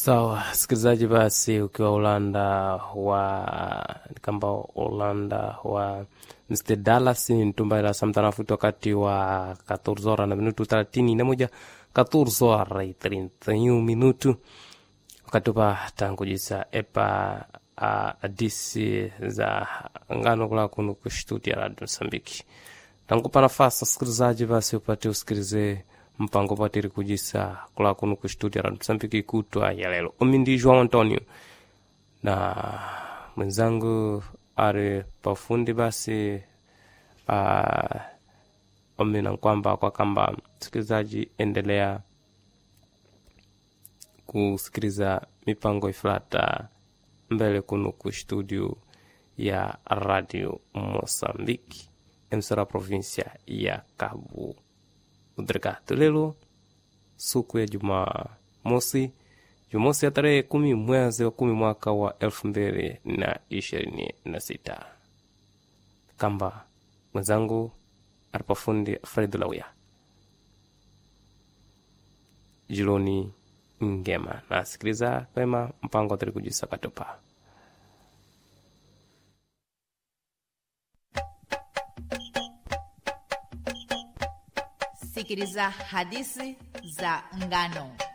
sawa so, sikilizaji basi ukiwa ulanda wa kamba ulanda wa mr dallas ntumbaila samtanafuti wakati wa 14 hora na minutu 31 14 hora y 31 minutu wakati upa tangujisa epa uh, adisi za ngano kula kunu kushtudia radio msambiki tangupa nafasi wasikilizaji basi upate usikilize mpango patiri kujisa kula kunu kushtudia radio msambiki kutwa ya lelo umi ndi joão antonio na mwenzangu ari pafundi basi uh, omina kwamba kwa kamba msikilizaji endelea kusikiliza mipango ifulata mbele kuno ku studio ya radio moçambique emsora província ya cabo delgado lelo suku ya juma mosi jumosi ya tarehe kumi mwezi wa kumi mwaka wa elfu mbili na ishirini na sita kamba mwenzangu alipafundi fred lauya jiloni ngema nasikiliza pema mpango atari kujisa katopa sikiliza hadithi za ngano